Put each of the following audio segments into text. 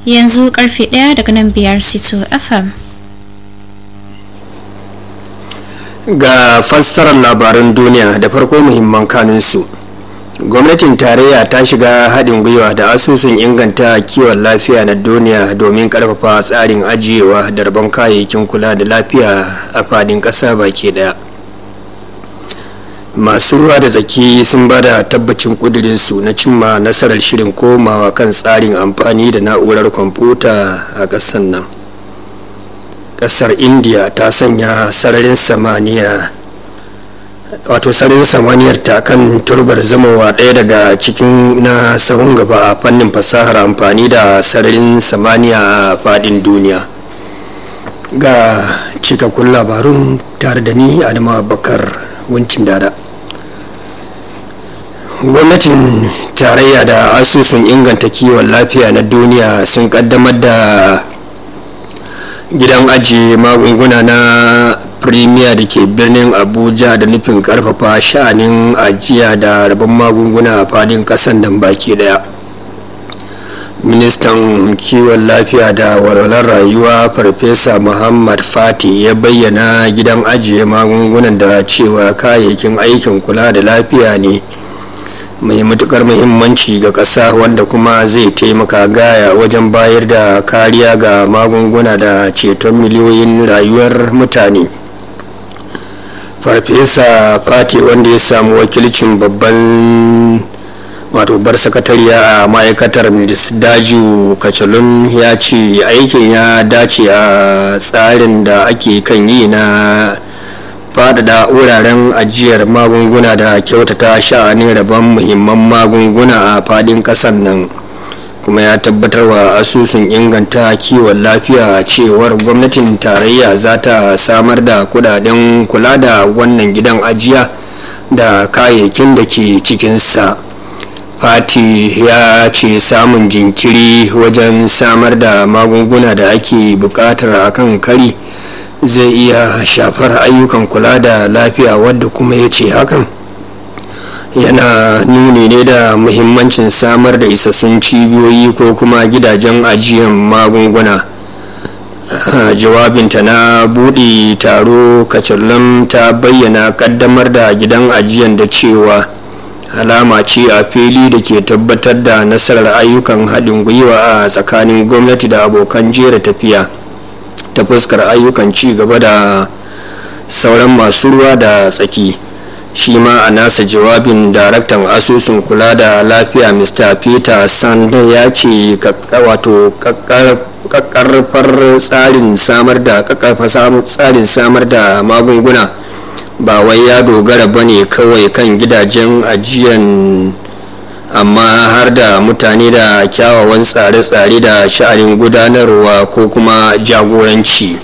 yanzu karfe ɗaya daga nan biyar sito fm ga fassarar labaran duniya da farko muhimman kanunsu gwamnatin tarayya ta shiga haɗin gwiwa da asusun inganta kiwon lafiya na duniya domin ƙarfafa tsarin ajiyewa da rabon kayayyakin kula da lafiya a fadin ƙasa baki ɗaya masu ruwa da tsaki sun ba da tabbacin ƙudurinsu na cimma nasarar shirin komawa kan tsarin amfani da na'urar kwamfuta a ƙasar nan ƙasar india ta sanya sararin samaniya wato sararin samaniyar ta kan turbar zamowa ɗaya daga cikin na sahun gaba a fannin fasahar amfani da sararin samaniya a faɗin duniya ga cikakkun labarun tare da ni adama bakar wancin dada gwamnatin tarayya da asusun inganta kiwon lafiya na duniya sun kaddamar da gidan ajiye magunguna na premier da ke birnin abuja da nufin karfafa sha'anin ajiya da rabon magunguna a fadin kasan nan baki daya ministan kiwon lafiya da walwalar rayuwa farfesa muhammad fati ya bayyana gidan ajiye magungunan da cewa kayayyakin aikin kula da lafiya ne mai matukar muhimmanci ga ƙasa wanda kuma zai taimaka gaya wajen bayar da kariya ga magunguna da ceton miliyoyin rayuwar mutane farfesa fati wanda ya samu wakilcin babban wato bar sakatariya a ma'aikatar daju kacalun ya ce aikin ya dace a tsarin da ake kan yi na faɗaɗa wuraren ajiyar magunguna da kyautata sha'anin rabon muhimman magunguna a faɗin ƙasar nan kuma ya tabbatar wa asusun inganta kiwon lafiya cewar gwamnatin tarayya za ta samar da kudaden kula da wannan gidan ajiya da kayayyakin da ke cikinsa fati ya ce samun jinkiri wajen samar da magunguna da ake bukatar akan kari zai iya shafar ayyukan kula da lafiya wadda kuma ya ce hakan yana nuni ne da muhimmancin samar da isassun cibiyoyi ko kuma gidajen ajiyar magunguna jawabinta na buɗe taro kacallan ta bayyana kaddamar da gidan ajiyar da cewa alama ce a fili da ke tabbatar da nasarar ayyukan haɗin gwiwa a tsakanin gwamnati da abokan jera tafiya ta fuskar ayyukan ci gaba da sauran masu ruwa da tsaki shi ma a nasa jawabin daraktan asusun kula da lafiya mr peter sand ya ce wato kakkarfar tsarin samar da tsarin samar da magunguna ba wai ya dogara ba ne kawai kan gidajen ajiyan amma har da mutane da kyawawan tsare-tsare da sha'anin gudanarwa ko kuma jagoranci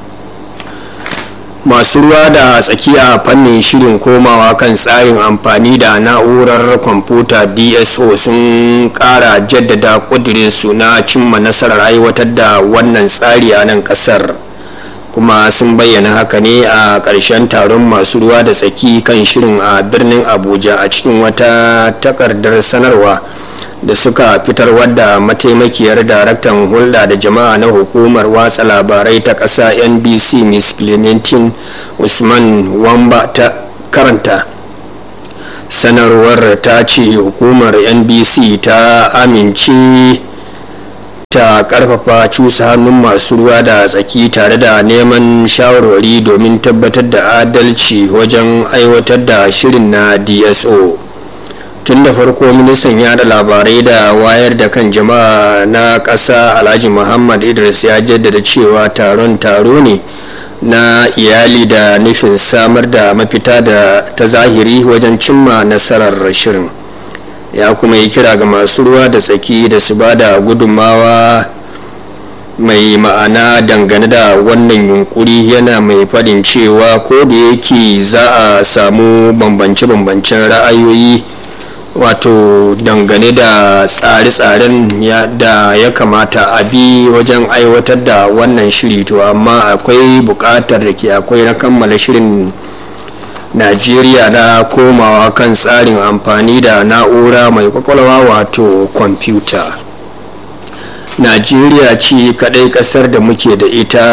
masu ruwa da tsakiya fannin shirin komawa kan tsarin amfani da na'urar kwamfuta dso sun kara jaddada su na cimma nasarar aiwatar da wannan tsari a nan kasar kuma sun bayyana haka ne a ƙarshen taron masu ruwa da tsaki kan shirin a birnin abuja a cikin wata takardar sanarwa da suka fitar wadda mataimakiyar daraktan hulɗa da jama'a na hukumar watsa labarai ta ƙasa nbc miss clementine usman wamba ta karanta sanarwar ta ce hukumar nbc ta amince ta karfafa cusa hannun masu ruwa da tsaki tare da neman shawarwari domin tabbatar da adalci wajen aiwatar da shirin na dso tun da farko ministan yada labarai da wayar da kan jama'a na ƙasa alhaji muhammad idris ya jaddada cewa taron taro ne na iyali da nufin samar da mafita da ta zahiri wajen cimma nasarar shirin ya kuma yi kira ga masu ruwa da tsaki da su ba da gudunmawa mai ma'ana dangane da wannan yunkuri yana mai faɗin cewa ko da yake za a samu bambance-bambancen ra'ayoyi wato dangane da tsare-tsaren da ya kamata a bi wajen aiwatar da wannan shiri to amma akwai buƙatar da ke akwai na kammala shirin najeriya na komawa kan tsarin amfani da na'ura mai kwakwalwa wato kwamfuta najeriya ce kadai kasar da muke da ita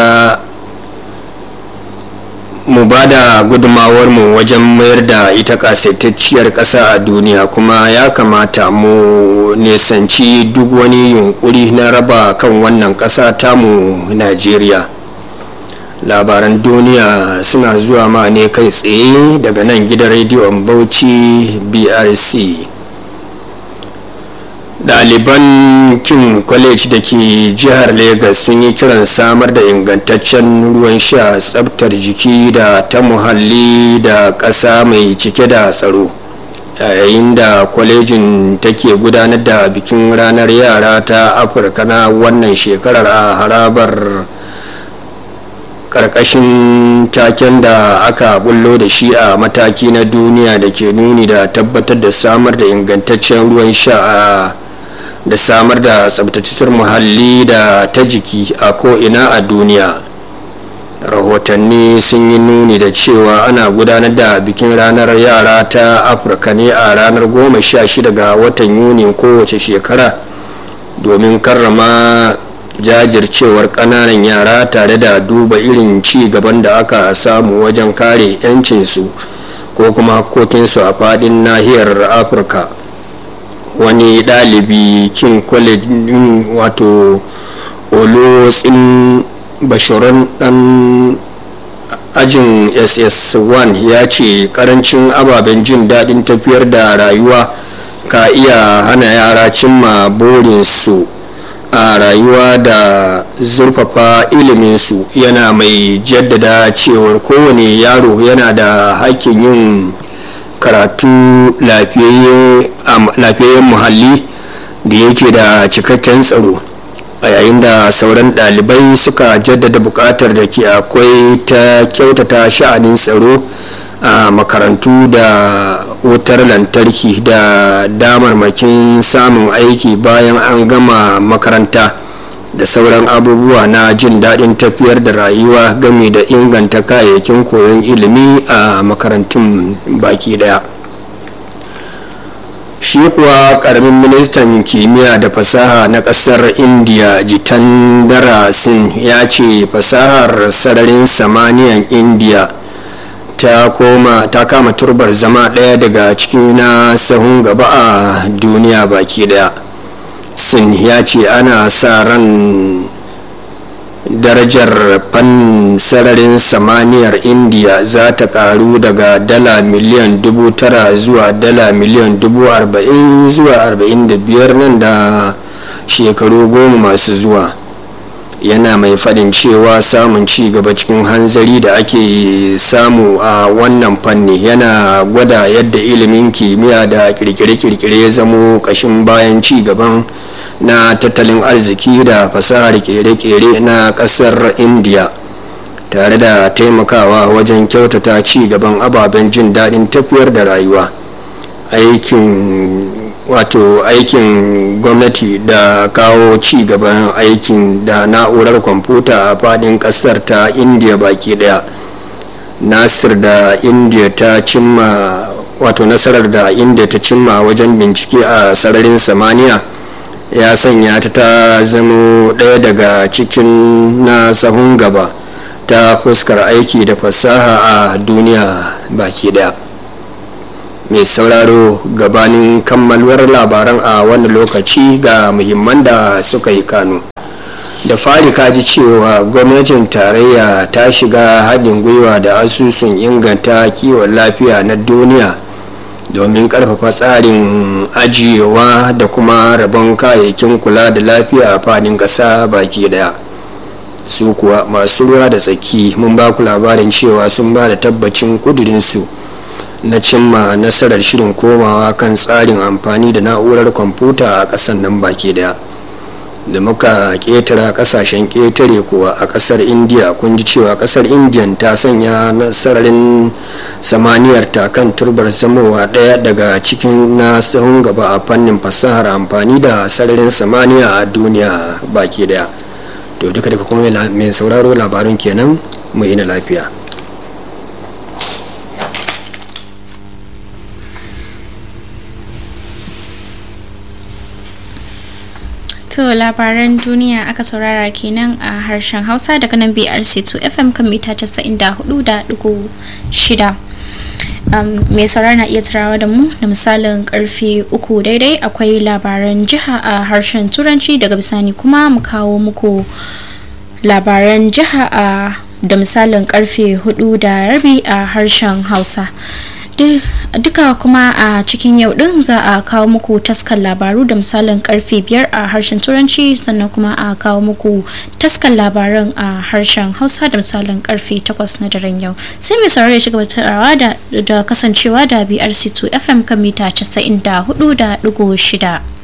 mu ba da mu wajen mayar da ita kasaitacciyar ƙasa a duniya kuma ya kamata mu nisanci duk wani yunkuri na raba kan wannan ƙasa tamu najeriya labaran duniya suna zuwa ma ne kai tsaye daga nan gidan rediyon bauchi brc ɗaliban king college da ke jihar lagos sun yi kiran samar da ingantaccen ruwan sha tsabtar jiki da ta muhalli da ƙasa mai cike da tsaro yayin da kwalejin take gudanar da bikin ranar yara ta afirka na wannan shekarar a harabar karkashin taken da aka bullo da shi a mataki na duniya da ke nuni da tabbatar da samar da ingantaccen ruwan sha a da samar da tsabtataccen muhalli da ta jiki a ko'ina a duniya rahotanni sun yi nuni da cewa ana gudanar da bikin ranar yara ta afirka ne a ranar 16 ga watan yuni kowace shekara domin karrama jajircewar kananan yara tare da duba irin ci gaban da aka samu wajen kare 'yancinsu ko kuma hakokinsu a fadin nahiyar afirka wani ɗalibi king college wato olotsin bashirin dan ajin ss1 ya ce karancin ababen jin daɗin tafiyar da rayuwa ka iya hana yara cimma burinsu a rayuwa da zurfafa iliminsu yana mai jaddada cewar kowane yaro yana da hakkin yin karatu lafiyayyen muhalli da yake da cikakken tsaro a yayin da sauran ɗalibai suka jaddada buƙatar da ke akwai ta kyautata sha'anin tsaro a makarantu da wutar lantarki da damarmakin samun aiki bayan an gama makaranta da sauran abubuwa na jin daɗin tafiyar da rayuwa game da inganta kayayyakin koyon ilimi a makarantun baki daya shi kuwa karamin ministan kimiyya da fasaha na kasar india jitandara sin ya ce fasahar sararin samaniyan india ta koma ta kama turbar zama ɗaya daga cikin na sahun gaba a duniya baki daya sin ya ce ana sa ran darajar fannin sararin samaniyar indiya za ta karu daga dala miliyan dubu tara zuwa dala miliyan dubu arba'in zuwa arba'in da biyar nan da shekaru goma masu zuwa yana mai faɗin cewa samun ci gaba cikin hanzari da ake samu a wannan fanni yana gwada yadda ilimin kimiyya da kirkire-kirkire ya zamo ƙashin bayan ci gaban na tattalin arziki da fasahar kere-kere na kasar india tare da taimakawa wajen kyautata ci gaban ababen jin daɗin tafiyar da rayuwa aikin wato aikin gwamnati da kawo ci gaban aikin da na'urar kwamfuta a fadin kasar ta india baki daya nasir da india ta cimma wato nasarar da india ta cimma wajen bincike a sararin samaniya ya sanya ta ta zamo ɗaya daga cikin na sahun gaba ta fuskar aiki da fasaha a duniya baki daya mai sauraro gabanin kammaluwar labaran a wani lokaci ga muhimman da suka yi kano da fari kaji cewa gwamnatin tarayya ta shiga haɗin gwiwa da asusun inganta kiwon lafiya na duniya domin karfafa tsarin ajiyewa da kuma rabon kayayyakin kula da lafiya a fadin ƙasa baki daya su kuwa masu ruwa da tsaki mun ba ku labarin cewa sun ba da tabbacin kudurinsu na cimma nasarar shirin komawa kan tsarin amfani da na'urar kwamfuta a ƙasar nan baki daya da muka ƙetara ƙasashen ƙetare kuwa a ƙasar india kun ji cewa ƙasar indiyan ta sanya nasararin samaniyar ta kan turbar zamowa ɗaya daga cikin na sahun gaba a fannin fasahar amfani da sararin samaniya a duniya baki daya to duka daga kuma mai sauraro labarin kenan mu ina lafiya To labaran duniya aka saurara kenan a harshen Hausa daga nan BRC2 FM kan mita 94.6. Um, mai saurara na iya tarawa da mu da misalin karfe uku daidai akwai labaran jiha a harshen turanci daga bisani kuma mu kawo muku labaran jiha a da misalin karfe hudu da rabi a harshen hausa duka kuma a cikin yau din za a kawo muku taskar labaru da misalin karfe biyar a harshen turanci sannan kuma a kawo muku taskar labaran a harshen hausa da misalin karfe takwas na daren yau sai mai sauraro ya shiga tarawa da kasancewa da brc2 fm kan mita 94.6